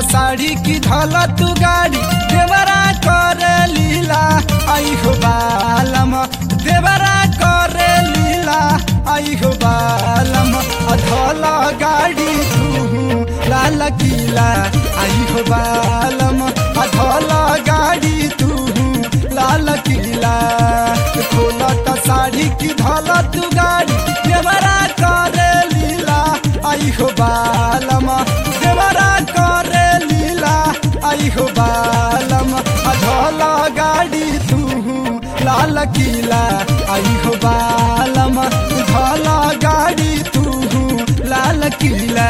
साड़ी की धल तू गाड़ी देवरा कर लीला आई हो बालम देवरा कर लीला आई हो बालम अधल गाड़ी तू लाल किला आई हो बालम अधल गाड़ी तू लाल किला खोलत साड़ी की धल तू गाड़ी देवरा कर लीला आई हो बालम देवरा कर लीला आई हो बालम अधल गाड़ी तू लाल किला आई हो बालम धल गाड़ी तू लाल किला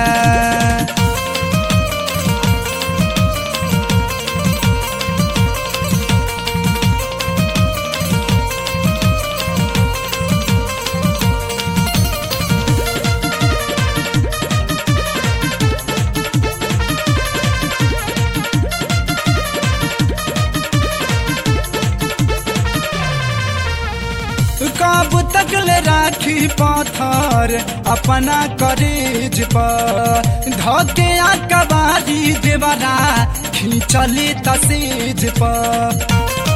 कब तक ले राखी पाथर अपना करेज पर धके कबारी देवरा खींचले तसेज पर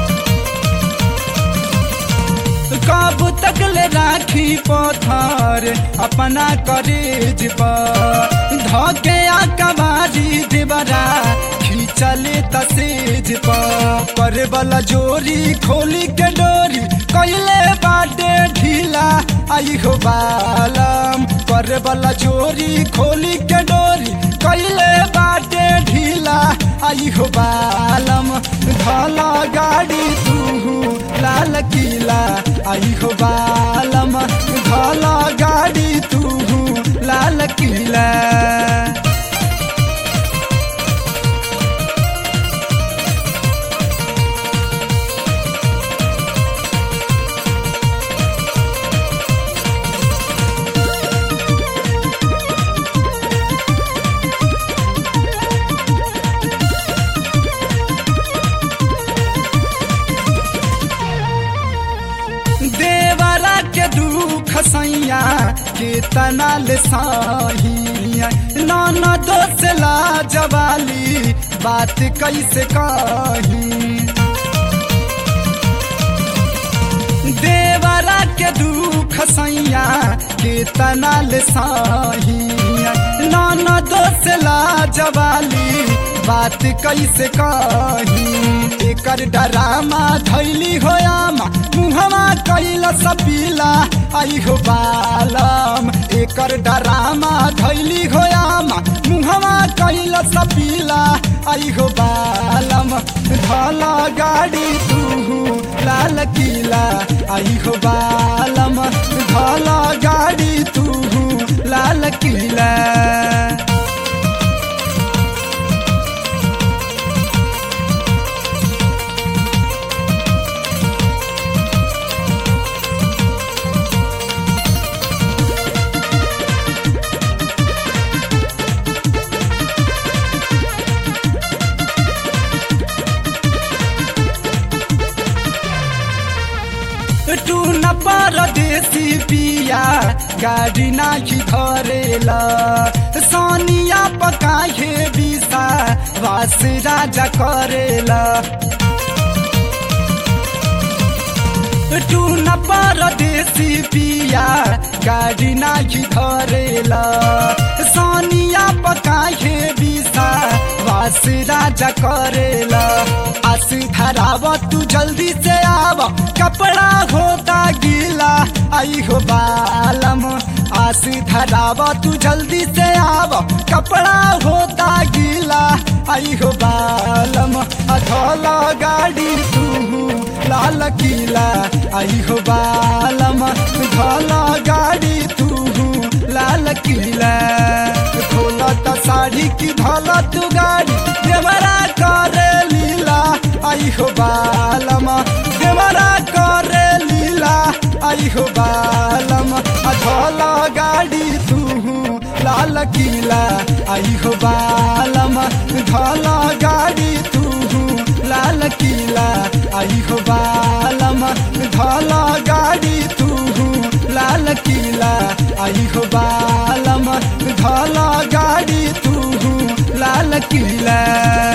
कब तक ले राखी पथर अपना करेज पर धके कबारी देवरा खींचले तसेज पर करे वाला जोरी खोली के डोरी कैले बाटे ढीला आई हो बालम करे वाला जोरी खोली के डोरी कैले बाटे ढीला आई हो बालम धला गाड़ी तू लाल किला आई हो बालम धला गाड़ी तू लाल किला देवरा के दुख सैया के तनाल साहिया नाना दोस्त ला जवाली बात कैसे कही देवरा के दुख सैया के तनाल साहिया नाना दोस्त ला जवाली बात कैसे कही एकर डरामा धैली होयामा मुहमा कैल सपीला आई हो बालम एकर डरामा धैली होयामा मुहमा कैल सपीला आई हो बालम धल गाड़ी तू लाल किला आई हो बालम धल गाड़ी तू लाल किला टू न परदेसी पिया गाड़ी नाखी धरेला सोनिया पकाहे बिसा वास राजा करेला टू न परदेसी पिया गाड़ी नाखी धरेला सोनिया पकाहे बिसा वास राजा करेला आस धराव तू जल्दी से आव कपड़ा होता गीला आई हो बालम आस धराव तू जल्दी से आव कपड़ा होता गीला आई हो बालम अधोला गाड़ी तू लाल किला आई हो बालम धोला गाड़ी तू लाल किला खोलत साड़ी की धोला तू गाड़ी देवरा कर लीला आई हो बालम देवरा कर लीला आई हो बालम अधोला गाड़ी तू लाल किला आई हो बालम धोला गाड़ी तू लाल किला आई हो बालम धोला गाड़ी तू लाल किला आई हो बालम धोला गाड़ी तू लाल किला